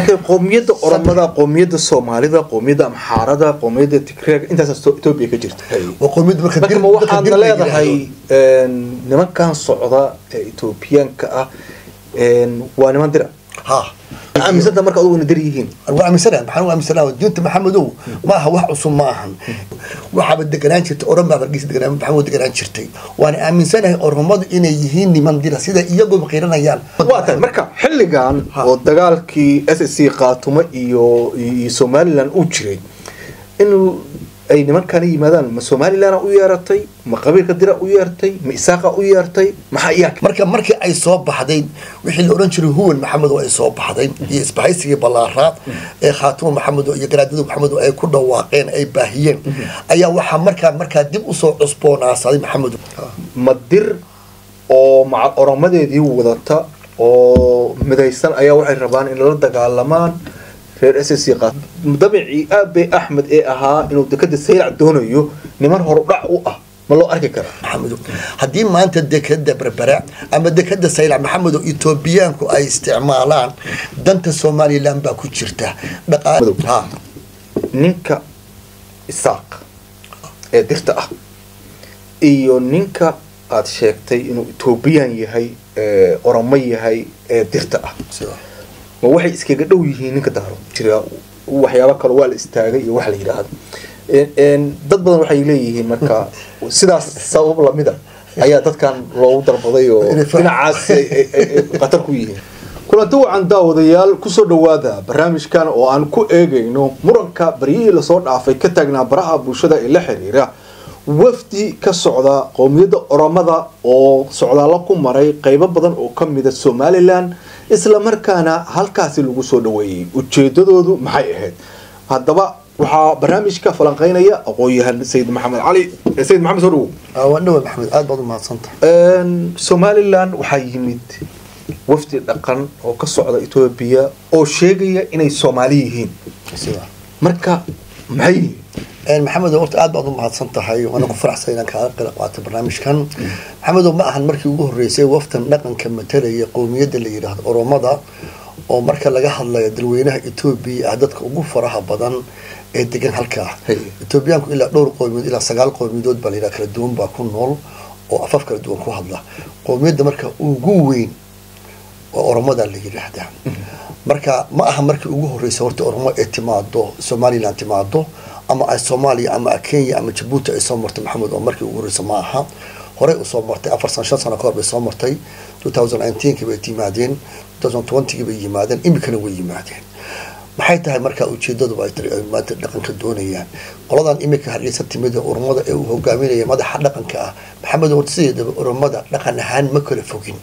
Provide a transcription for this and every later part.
laakiin qowmiyadda oromada qowmiyadda soomaalida qowmiyadda amxaarada qowmiyadda tigreega intaas etoobiya ka jirta waa qowmiyad marka marka dir- ma marka waxaadna dir la leedahay yidhaahdo. een, nimankan socda ee etoobiyaanka ah een, waa niman dira ha aaminsanta marka adugu ina dir yihiin waa aaminsanahay maxaan u aaminsanahay diinta maxamedow ma aha wax cusub ma ahan waxaaba deganaan jirtay oran baa hargeysa deganaan maxamed deganaan jirtay waana aaminsanahay oromadu inay yihiin niman dira sida iyaguba qiranayaan waa tahay marka xilligan Ha. oo dagaalkii s s c qaatumo iyo iyo somalilan uu jiray in ay nimankana yimaadaan ma somalilana u yeeratay ma qabiilka dira u yeertay ma isaaqa u yeertay maxaa iyaa marka markii ay soo baxday wixii la oran jiray huwan maxamed oo ay soo baxday iyo isbahaysigii ballaaraad ee khaatimo maxamed oo iyo garaadadu maxamed oo ay ku dhawaaqeen ay baahiyeen ayaa waxaa markaa markaa dib usoo cusboonaasaday maxamed ma dir oo maca oromadeedii wadata oo midaysan ayaa waxay rabaan in lala dagaalamaan reer s s c qaat dabicii aabe axmed ee ahaa inuu dekada saylac doonayo niman horudhac u ah ma loo arki karaa maxamedo haddii maanta dekada berbera ama dekada saylac maxamedo etoobiyaanku ay isticmaalaan danta somalilan baa ku jirta Madow. dhaqaa ha ninka isaaq ee dirta ah iyo ninka aada sheegtay inuu etoobiyaan yahay ee oromo yahay ee dirta ah sida- ma waxay iskaga dhow yihiin ninka daaro jira waxyaabo kale waa la istaagay iyo wax la yidhaahdo En- en, dad badan waxay leeyihiin marka sidaas sabab lamida ayaa dadkan loogu darbaday oo Inay fa- dhinacaas ay- ay- ay- ay khatar ku yihiin kulanti wacan daawadayaal kusoo dhawaada barnaamijkan oo aan ku eegayno muranka baryihii lasoo dhaafay ka taagnaa baraha bulshada ee la xiriira wafdi ka socda qowmiyadda oromada oo socdaalo ku maray qeybo badan oo ka mida somalilan isla markaana halkaasi lagu soo dhaweeyey ujeedadoodu maxay ahayd haddaba waxaa barnaamijka falanqeynaya aqoon-yahan sayid maxamed cali eh, sayid maxamed soo dhawow Ah, waa dhawa maxamed aad baad u mahadsantahay Een, somalilan waxaa yimid wafdi dhaqan oo ka socda etoobiya oo sheegaya inay soomaali yihiin sida marka maxay yihiin Een, maxamedo horta aad baad u mahadsan tahay waana ku faraxsan inaan kaaga qeyb qaato barnaamijkan maxamedo ma ahan markii ugu horeysay waftan dhaqanka matalaya qowmiyadda la yidhaahdo oromada oo marka laga hadlayo dalweynaha etoobiya ah dadka ugu faraha badan ee degan halkaa Hey. etoobiyaanku ilaa dhowr qowmiyadood ilaa sagaal qowmiyadood baa la yidhaha kala duwan baa ku nool oo afaf kala duwan ku hadla qowmiyadda marka ugu weyn waa oromada la yidhaahdaa marka ma aha markii ugu horreysay horta oromo ay timaado somalilan timaado ama ay soomaaliya ama kenya ama jabuuti ay soo martay maxamed oo markii ugu horreysay ma aha horey usoo martay afar sano shan sano kahor bay soo martay 2019 bay yimaadeen 2020 bay yimaadeen imikana way yimaadeen maxay tahay markaa ujeedadu ay tiri ay maanta dhaqanka doonayaan qoladan imika hargeysa timid ee oromada ee uu hogaaminaya madaxa dhaqanka ah maxamed horta sideedaba oromada dhaqan ahaan ma kala fogin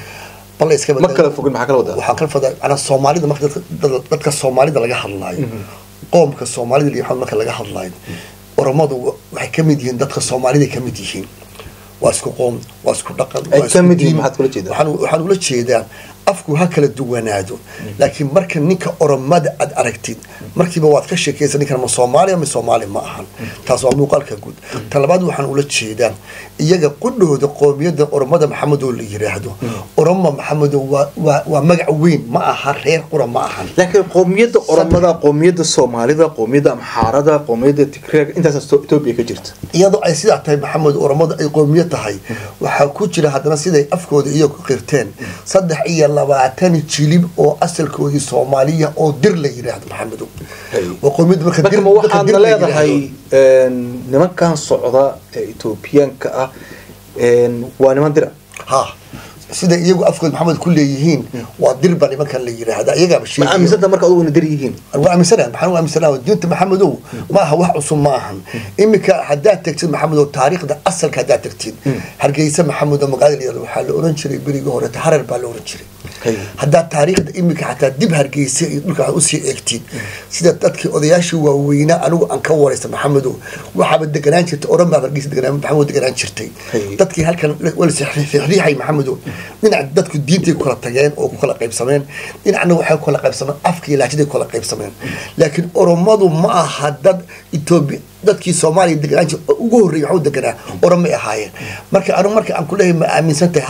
bal iska ma kala fogin maxaa kala wadaa waxaan kala fadaa macnaa soomaalida marka dadka, dad- dadka soomaalida laga hadlaayo qoomka soomaalida iyo waxaan marka laga hadlaayo oromadu wa- waxay ka mid yihiin dadka soomaalida ka mid yihiin waa isku qoom waa isku dhaqan Ay waa ka isku mid yihiin, diin. maxaad kula jeedaa? waxaan waxaan ula jeedaa afku ha kala duwanaado laakiin marka ninka oromada aad aragtid markiiba waad ka sheekaysa ninkan ma soomaaliya ma soomaali ma ahan taas waa muuqaalka guud ta labaad waxaan ula jeedaa iyaga qudhooda qoomiyadda oromada maxamedoo la yiraahdo oromo maxamedo waa waa waa magac weyn ma aha reer qura ma ahan laakiin qowmiyadda oromada qowmiyadda soomaalida qowmiyadda amxaarada qowmiyadda tigreega intaas etoobiya ka jirta iyadoo ay sidaa tahay maxamed oromada ay qowmiya tahay waxaa ku jira haddana siday afkooda iyagu qirteen saddex iyo labaatan jilib oo asalkoodii soomaaliya oo dir la yiraahdo maxamedow Hey. waa qowmiyadda marka marka dir ma dadka dir waxaadna la leedahay yiraahdo. een, nimankan socda ee etoobiyaanka ah een, waa niman dira ha sida iyagu afkooda maxamed ku leeyihiin waa dir baa nimankan la yiraahda iyagaaba ma sheegaya aaminsanta marka adugu ina dir yihiin waa aaminsanahay maxaan u aaminsanahay diinta maxamedow ma aha wax cusub ma ahan iminka haddaad tagtid maxamedow taariikhda asalka haddaad tagtid hargeysa maxamedow magaalada la yirahdo waxaa la oran jiray berigii hore harar baa la oran jiray Hey. haddaad taariikhda iminka xataa dib hargeysa iyo dhulka aad usii eegtid sida dadkii odayaashii waaweynaa anigu aan ka waraysta maxamedow waxaaba deganaan jirtay oran baa hargeysa deganaan maxamed deganaan jirtay Hey. dadkii halkan walsriixay maxamedow dhinac dadku diintay ku kala tageen oo ku kala qaybsameen dhinacna waxay ku kala qaybsameen afka iyo laajiday ku kala qaybsameen laakiin oromadu ma aha dad etoobiya dadkii soomaaliya deganaan jir ugu horreeyay waxu deganaa oromay ahaayeen marka anigu marka aan ku leeyahay ma aaminsan tahay ha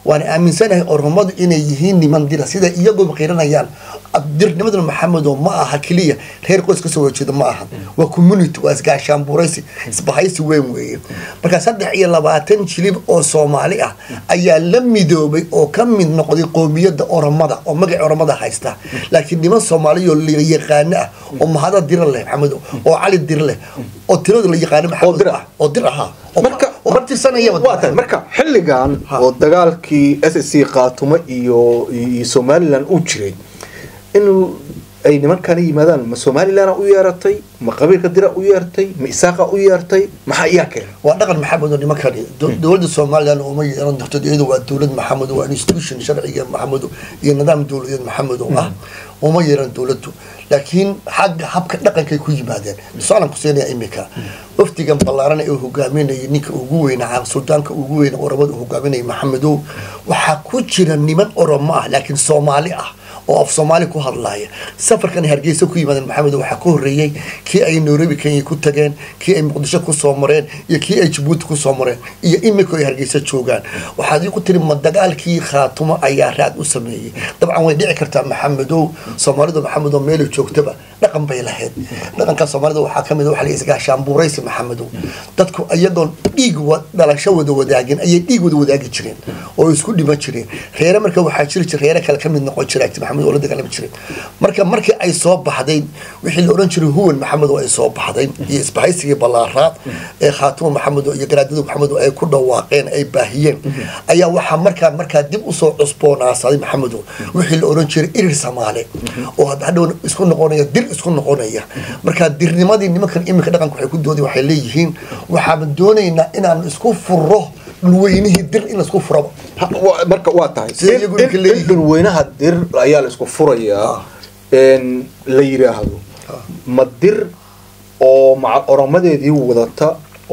waana aaminsanahay oromadu inay yihiin niman dira sida iyagoo qiranayaan dirnimaduna maxamedo ma aha keliya reer qoys kasoo horjeeda ma aha waa community waa isgaashaanbuuraysi isbahaysi weyn weeye marka saddex iyo labaatan jilib oo soomaali ah ayaa la midoobay oo ka mid noqday qoomiyadda oromada oo magaca oromada haysta laakiin niman soomaaliyo la yaqaano ah oo mahada dira leh maxamedo oo cali dir leh oo tiradu la yaqaano maxamed dir ah. oo dir ahaa marka oo martirsanayaba waa tahay marka xilligan Ha. oo dagaalkii s s c qaatumo iyo iyo somalilan uu jiray inuu ay nimankana yimaadaan ma somalilana u yeeratay ma qabiilka dira u yeertay ma isaaqa u yeertay maxaa iyaa keenay waa dhaqan maxamed oo nimankani Do- dowladda somalilan uma yeelan doonto iyadu waa dowlad maxamed waa institution sharciga maxamed iyo nidaam dowladeed maxamed oo ah uma yeelan dowladdu laakiin xagga habka dhaqankay ku yimaadeen misaalan ku siinaya imika wafdigan ballaaran ee uu hogaaminayay ninka ugu weynaa suldaanka ugu weyna oromada uu hogaaminayay maxamedow waxaa ku jira niman oromo ah laakiin soomaali ah oo af soomaali ku hadlaaya safarkan hargeysa ku yimaadeen maxamed waxaa ka horeeyey kii ay nairobi kenya ku tageen kii ay muqdisho kusoo mareen iyo kii ay jabuuti kusoo mareen iyo imika ay hargeysa joogaan waxaad iiku tiri ma dagaalkii khaatumo ayaa raad u sameeyey dabcan way dhici kartaa maxamedow soomaalidu maxamedow meelay joogtaba dhaqan bay lahayd dhaqanka soomaalida waxaa kamid waxa la isgaashaanbuuraysi maxamedow dadku iyagoon dhiig wa- dhalasho wada wadaagin ayay dhiig wada wadaagi jireen oo isku dhiman jireen reere marka waxaa jiri jira reere kale kamid noqon jira agti maxamed oo la dagaalami jiray marka markii ay soo baxday wixii la odhan jiray huwan maxamed oo ay soo baxday iyo isbahaysigii ballaaraad ee khaatimo maxamed oo iyo garaadadu maxamed oo ay ku dhawaaqeen ay baahiyeen ayaa waxaa markaa markaa dib usoo cusboonaasaday maxamedo wixii la odhan jiray irir samaale oo had- hadhow isku noqonaya dir isku noqonaya marka dirnimadii nimankan iminka dhaqanka waxay ku doodeen waxay leeyihiin waxaan doonaynaa inaan isku furo dhulweynihii dir in laisku furaba Ha- wa- marka waa tahay Sida in- iyagu in- ninka leeyihiin. in dhulweynaha dir ayaa la isku furayaa in la yiraahdo ma dir oo maca oromadeedii wadata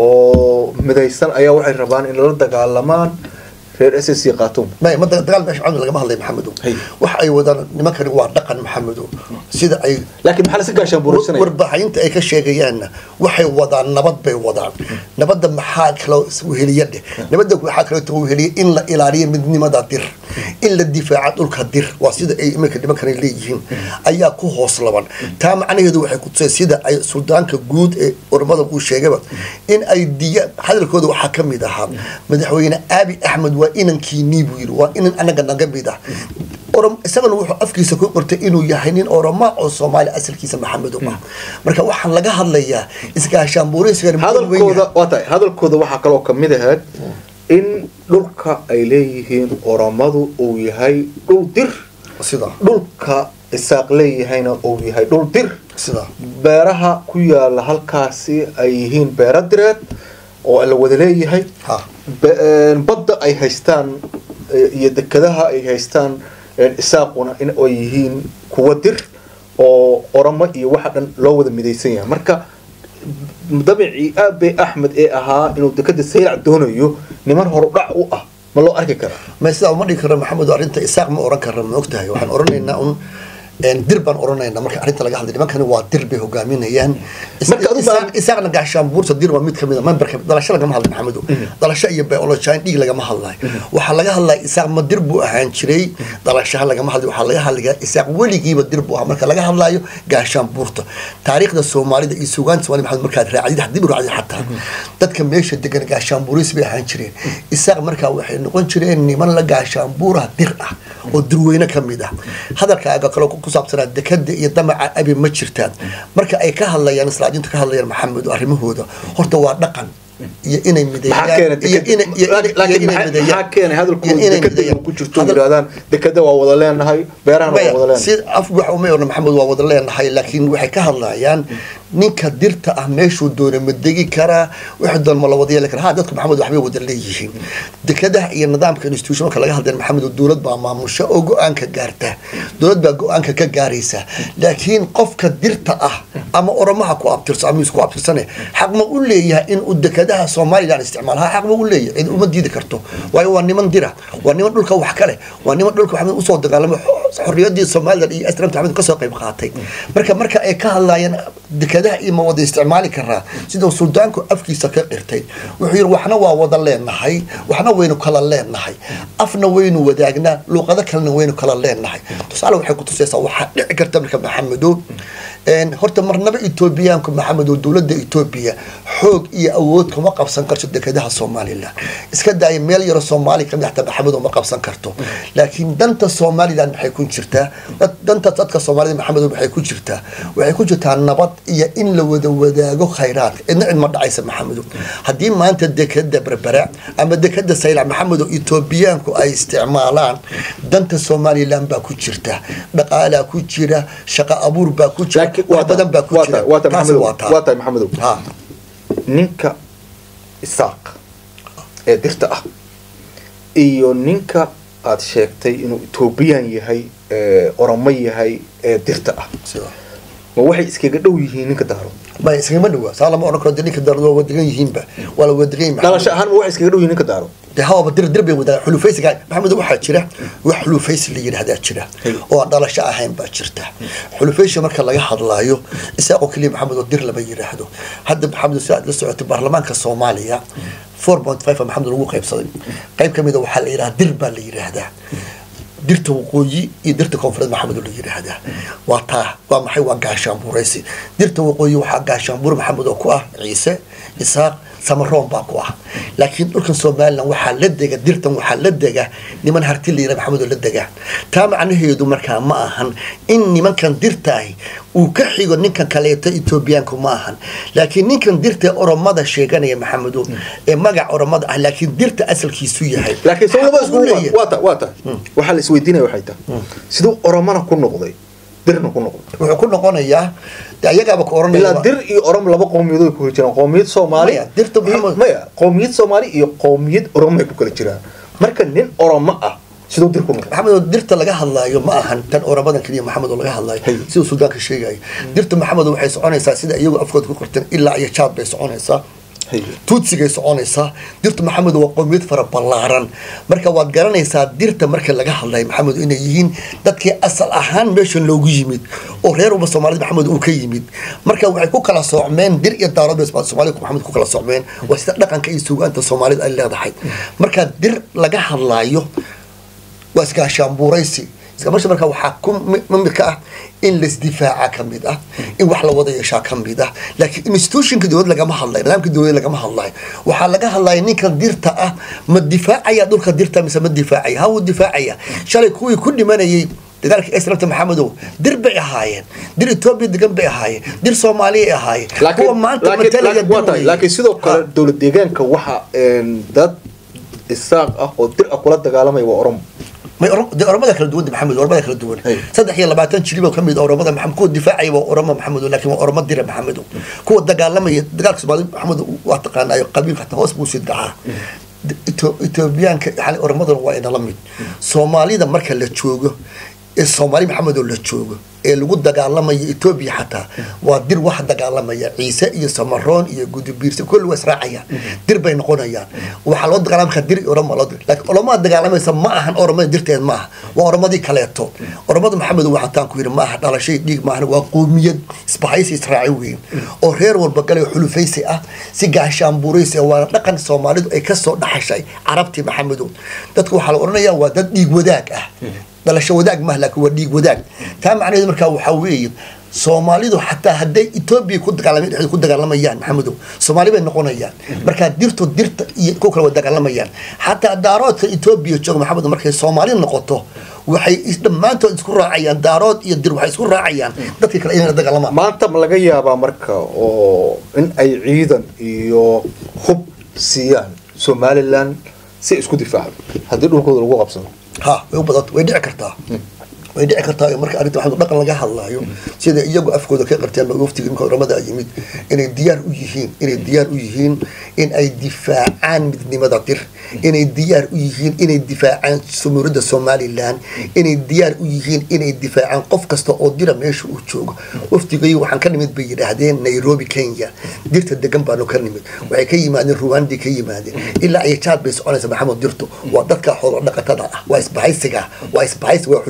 oo midaysan ayaa waxay rabaan in lala dagaalamaan reer s s c khaatuum may ma da- dagaal meesha cawd lagama hadlay maxamedo Hay. wax ay wadaan nimankani waa dhaqan maxamedo sida ay laakiin maxaa lasi gaashaan buuraysanaya warbaaxinta ay ka sheegayaanna waxay wadaan nabad bay wadaan nabadda maxaa kaloo weheliya dheh nabadda waxaa kaleeto weheliya in la ilaaliyo midnimada dir in la difaaca dhulka dir waa sida ay iminka nimankani leeyihiin ayaa ku hoos laban taa macnaheedu waxay ku tusay sida ay suldaanka guud ee ormada uu sheegaba in ay diya hadalkooda waxaa ka mid ahaa madaxweyne aabi axmed waa inankiinii buu yidhi waa inan anaga naga mid ah orom isagana wuxuu afkiisa ku qortay inuu yahay nin oroma oo soomaali asalkiisa maxamed u ah marka waxaan laga hadlayaa isgaashaanbuuraysigan hadalkooda waa tahay hadalkooda waxaa kaloo kamid ahayd in dhulka ay leeyihiin oromadu uu yahay dhul dir sida dhulka isaaq leeyahayna uu yahay dhul dir sida beeraha ku yaala halkaasi ay yihiin beero direed oo la wada leeyahay ha Be- een, badda ay haystaan eh, iyo dekadaha ay haystaan een, isaaquna in ay yihiin kuwa dir oo oromo iyo waxa dhan loo wada midaysan yahay marka dabicii aabe axmed ee ahaa inuu dekada saylac doonayo niman horudhac u ah ma loo arki karaa ma sidaa uma dhigi karno maxamed oo arrinta isaaq ma oran karno ma ogtahay waxaan oranaynaa un een, dir baan oranaynaa marka arrinta laga hadlay nimankani waa dir bay hogaaminayaan Is- Marka adigu isaaq- baa- isaaqna gaashaanbuurta dir waa mid kamid a memberka dalasho lagama hadlay maxamedo dalasho iyo biology dhiig lagama hadlayo waxaa laga hadlaya isaaq ma dir buu ahaan jiray dalashaha lagama hadlay waxaa laga hadlaya isaaq weligiiba dir buu ahaa marka laga hadlayo gaashaanbuurta taariikhda soomaalida iyo suugaanta soomaalida maxamed markaad raacdid haddii raacdid xataa dadka meesha degan gaashaanbuuris bay ahaan jireen isaaq markaa waxay noqon jireen niman la gaashaanbuura dir ah oo durweyne ka mid ah hadalkaaga kaloo ku saabsanaa dekada iyo damaca abi ma jirtaan marka ay ka hadlayaan islaajinta ka hadlayaan maxamed arrimahooda horta waa dhaqan iyo inay maxaa keenay mideeyaan iyo inay- iyo inay- iyo laakiin inay maxaa- mideeyaan. maxaa keenay hadalkooda Iyo inay dekada mideeyaan. inuu ku jirto Hadal- yidhahdaan dekada waa wada leenahay beerahana waa wada si leenahay af wax uma orna maxamed waa wada leenahay laakiin waxay ka hadlayaan ninka dirta ah meeshuu doona ma degi karaa wixii doon ma la wada yeeli karaa ha dadka maxamed waxbay wada leeyihiin dekadaha iyo nidaamka institution marka laga hadlayo maxamed dowlad baa maamusha oo go-aanka gaarta dowlad baa go-aanka ka gaaraysa laakiin qofka dirta ah ama oromaha ku abtirso ama isku abtirsane xaq ma u leeyahay in uu dekadaha somalilan isticmaal ha xaq ma u leeyahay cid uma diidi karto waayo waa niman dira waa niman dhulka wax kale waa niman dhulka waxamed usoo dagaalamo xorriyadii somalilan iyo aslamta maxamed kasoo qayb qaatay marka marka ay ka hadlaayeen dekadaha iyo ma wada isticmaali karaa siduu suldaanku afkiisa ka qirtay wuxuu yidhi waxna waa wada leenahay waxna waynu kala leenahay afna waynu wadaagnaa luuqado kalena waynu kala leenahay tusaale waxay ku tusaysaa waxaa dhici karta marka maxamedow horta marnaba etoobiyaanku maxamedow dowladda etoobiya xoog iyo awood kuma qabsan karto dekadaha somalilan iska daaya meel yaro soomaaliya kamid xataa maxamedow ma qabsan karto laakiin danta somalilan maxay ku jirtaa danta dadka soomaalida maxamedow maxay ku jirtaa waxay ku jirtaa nabad iyo in la wada wadaago khayraadka cidna cid ma dhacaysa maxamedow haddii maanta dekada berbera ama dekada saylac maxamedow etoobiyaanku ay isticmaalaan danta somalilan baa ku jirta dhaqaalaa ku jira shaqo abuur baa ku jira wax badan baa ku jira waa tahay maxamedow ninka isaaq ee dirta ah iyo ninka aada sheegtay inuu ethoobiyan yahay oromo yahay ee dirta ah ma waxay iskaga dhow yihiin ninka daaro ma iskagama dhawaa saa lama odhan karo de ninka daaro waa wadagan yihiinba waa la wadagan yahay dhalasho ahaan ma waxay iskaga dhow yihiin ninka daaro de hawaba dir dir bay wadaagaan xulufaysiga maxamed waxaa jira wax xulufaysi la yidhahdaa jira oo aan dhalasho ahayn baa jirta xulufaysi marka laga hadlaayo isaaqoo keliya maxamed oo dir lama yidhaahdo hadda maxamed si aad la socotay baarlamaanka soomaaliya four point five maxamed lagu qaybsaday qayb kamid a waxaa la yidhahdaa dir baa la yidhaahdaa dirta waqooyi iyo dirta koonfureed maxamed oo la yidhaahdaa waa taa waa maxay waa gaashaanbuuraysi dirta waqooyi waxaa gaashaanbuur maxamed oo ku ah ciise isaaq samaroon baa ku ah laakiin dhulkan somalilan waxaa la dega dirtan waxaa la dega niman harti layira maxamed oo la dega taa macnaheedu markaa ma ahan in nimankan dirtaahi uu ka xigo ninkan kaleeto etoobiyaanku ma ahan laakiin ninkan dirta oromada sheeganaya maxamedo ee magac oromada ah laakiin dirta asalkiisu yahay laakiin soo laba isku waa ta waa ta waxaa la isweydiinaya waxay tahay siduu oromana ku noqday dirna ku noqday wuxuu ku noqonayaa de ayagaaba ku oranaya ilaa dir iyo orom laba qowmiyadood ay ku kala jiraan qowmiyad soomaali Maya, dirta Maxamed- maya qowmiyad soomaali iyo qowmiyad oromo ay ku kala jiraan marka nin oromo ah siduu dir ku noqday maxamed oo dirta laga hadlaayo ma ahan tan oramadan keliya maxamed oo laga hadlaayo Hay. siduu suldaanka sheegayo dirta maxamed waxay soconaysaa sida iyagu afkooda ku qorteen ilaa iyo jaad bay soconaysaa tuutsigay soconaysaa dirta maxamed waa qowmiyad fara ballaaran marka waad garanaysaa dirta marka laga hadlayo maxamed inay yihiin dadkii asal ahaan meeshan loogu yimid oo reer walba soomaalida maxamed uu ka yimid marka waxay ku kala soocmeen dir iyo daarood bay soomaalida maxamed ku kala soocmeen waa sida dhaqanka iyo suugaanta soomaalida ay leedahay marka dir laga hadlaayo waa iskaashaanbuuraysi iskamasha marka waxaa ku mid ka ah in laisdifaaca ka mid ah in wax la wada yeeshaa ka mid ah laakiin institutionka dowlad lagama hadlayo nidaamka dowlad lagama hadlayo waxaa laga hadlaya ninkan dirta ah ma difaacaya dhulka dirta mise ma difaacaya ha wuu difaacaya shalay kuwii ku dhimanayay dagaalkii esrabta maxamedow dir bay ahaayeen dir etoobiya degan bay ahaayeen dir soomaaliya ay ahaayeen kuwa maanta matalaya dir weeye. laakiin sidoo kale dowlad deegaanka waxa een, dad isaaq ah oo dir ah kula dagaalamaya waa oromo may Oro- dee oromada kala duwan maxamed oromada kala duwan Hey. saddex iyo labaatan jilib oo kamid oromada maxamed kuwa difaacaya waa oromo maxamed laakiin waa oromo dira maxamed kuwa dagaalamaya dagaalka soomaali maxamed waa taqaanaayo qabiilka hataa hoos buu sii dhacaa Eto- etoobiyaanka yani oromaduna waa inala mid soomaalida marka la joogo ee soomaali maxamed oo la joogo ee lagu dagaalamayo etoobiya xataa waa dir wax dagaalamaya ciise iyo samaroon iyo gudubiirse kulli waa israacayaan dir bay noqonayaan waxaa loo dagaalama karaa dir iyo oromo loo dir laakiin oromada dagaalamaysa ma ahan oromada dirteed ma aha waa oromadii kaleeto oromada maxamed waxataan ku yidhi ma aha dhalashay dhiig maahan waa qoomiyad isbahaysi israaci weyn oo reer walba galay xulufaysi ah si gaashaanbuuraysi ah waana dhaqan soomaalidu ay kasoo dhaxashay carabtii maxamedow dadka waxaa la odhanayaa waa dad dhiig wadaag ah dhalasho wadaag maaha laakiin waa dhiig wadaag taa macnaheedu markaa waxaa weeye soomaalidu xataa hadday etoobiya ku dagaalama dhexdooda ku dagaalamayaan maxamedow soomaali bay noqonayaan markaa dirtu dirta iyo kuwa kale way dagaalamayaan xataa daaroodka etoobiya jooga maxamedow markay soomaali noqoto waxay is- dhammaantood isku raacayaan daarood iyo dir waxay isku raacayaan dadkii kale inay la dagaalamaan maanta ma laga yaabaa marka oo in ay ciidan iyo hub siiyaan somalilan si isku difaacdo haddii dhulkooda lagu qabsado ha way u badan way dhici kartaa way dhici kartaa marka arrinta waxaa dhaqan laga hadlaayo sida iyagu afkooda ka qarteen ba waftiga imika oramada yimid inay diyaar u yihiin inay diyaar u yihiin in ay difaacaan midnimada dir inay diyaar u yihiin inay difaacaan sumuurada somalilan inay diyaar u yihiin inay difaacaan qof kasta oo dira meesha uu joogo waftigay waxaan ka nimid bay yidhaahdeen nairobi kenya dirta degan baanu ka nimid waxay ka yimaadeen ruwandi ka yimaadeen ilaa ay jaad bay soconaysa maxamed dirtu waa dadka xoolo dhaqatada ah waa isbahaysiga waa isbahaysi waa xulufaysi maxamed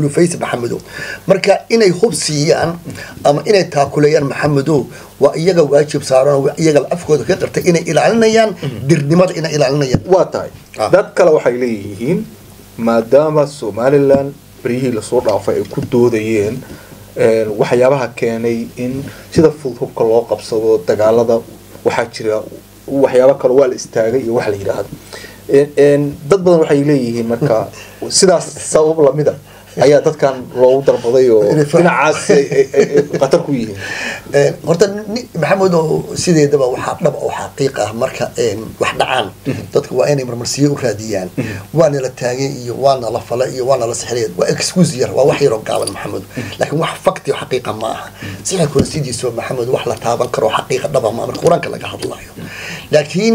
maxamedow marka inay hub siiyaan ama inay taakuleeyaan maxamedow waa iyaga waajib saaran oo iyaga afkooda ka qartay inay ilaalinayaan dirnimada inay ilaalinayaan waa tahay Ah. dad kale waxay leeyihiin maadaama somalilan beryihii lasoo dhaafay ay ku doodayeen een, waxyaabaha keenay in sida fudud hubka loo qabsado dagaalada waxaa jira waxyaabo kale waa la istaagay iyo wax la yidhaahdo Een- een, dad badan waxay leeyihiin marka sidaas sabab lamida ayaa dadkan loogu dalbaday oo Inay fa- dhinacaas ay- ay- ay ay khatar ku yihiin Een, horta ni- maxamed oo sideedaba waxaa dhab oo xaqiiq ah marka een, wax dhacaan dadka waa inay marmarsiyo u raadiyaan waana la taagay iyo waana la fala iyo waana la sixray waa excuse yar waa wax yaroo gaaban maxamed laakiin wax fakti oo xaqiiqa ma aha sixirkuna sidiisa maxamed wax la taaban karo oo xaqiiqa dhaba ma marka qur-aanka laga hadlayo laakiin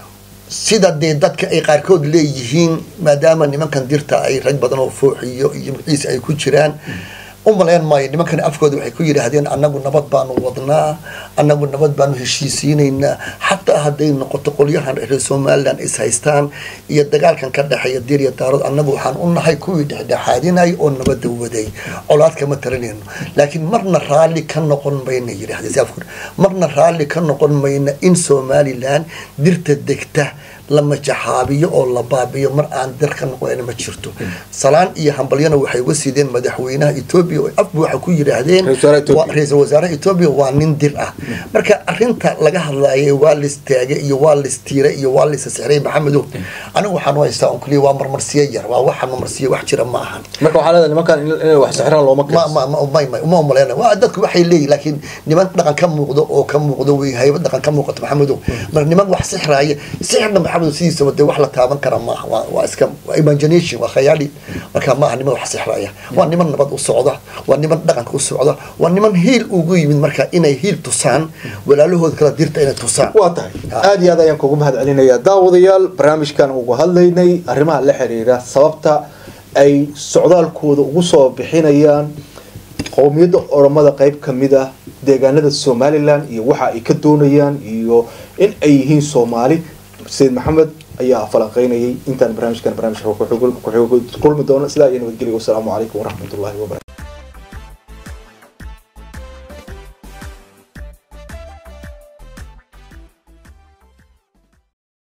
sida dee dadka ay qaarkood leeyihiin maadaama nimankan dirta ay rag badan oo fooxiyo iyo ciise ay ku jiraan u malayn maayo nimankan afkooda waxay ku yidhaahdeen annagu nabad baanu wadnaa annagu nabad baanu heshiisiinaynaa xataa hadday noqoto qolyahan reer somalilan is haystaan iyo dagaalkan ka dhexeeya dir iyo daarood annagu waxaan u nahay kuwii dhexdhexaadinay oo nabada waday colaad kama taranayno laakiin marna raalli ka noqon mayna yidhahdeen si afkooda marna raalli ka noqon mayna in somalilan dirta degta la majaxaabiyo oo la baabiyo mar aan dar ka noqonayn ma jirto salaan iyo hambalyana waxay uga sideen madaxweynaha etoobiya oo afbu waxay ku yidhaahdeen Ra-iisul wasaaraha Ethiopia. waa- ra-iisul wasaaraha etoobiya waa nin dir ah marka arinta laga hadlaayay waa listaagay iyo waa listiiray iyo waa lisasixray maxamedow anigu waxaan u haystaa on keliya waa marmarsiyo yar waa waxaan marmarsiyo wax jira ma ahan marka waxaa leedahay nimankan in- inay wax sixiraan looma ma keensan ma ma ma ma uma umaleynaya waa dadku waxay leeyihin laakiin niman dhaqan ka muuqdo oo ka muuqdo way hayba dhaqan ka muuqato maxamedow mar niman wax sixraaya sixirna maxamedow sidiisaba dee wax la taaban kara maaha waa waa iska waa imagination waa khayaali marka maaha niman wax sixraaya waa niman nabad u socda waa niman dhaqanka u socda waa niman hiil ugu yimid marka inay hiil tusaan walaalahooda kala dirta inay tusaan waa tahay aada iyo aad ayaan kugu mahad celinayaa daawadayaal barnaamijkan ugu hadlaynay arrimaha la xiriira sababta ay socdaalkooda ugu soo bixinayaan qowmiyadda oromada qeyb ka mid ah deegaanada somalilan iyo waxa ay ka doonayaan iyo in ay yihiin soomaali sayid maxamed ayaa falanqeynayay intaan barnaamijkan barnaamijka ku kulmi doono sidaa iyo nabadgelyo wasalaamu calaykum waraxmatullahi wabarakatu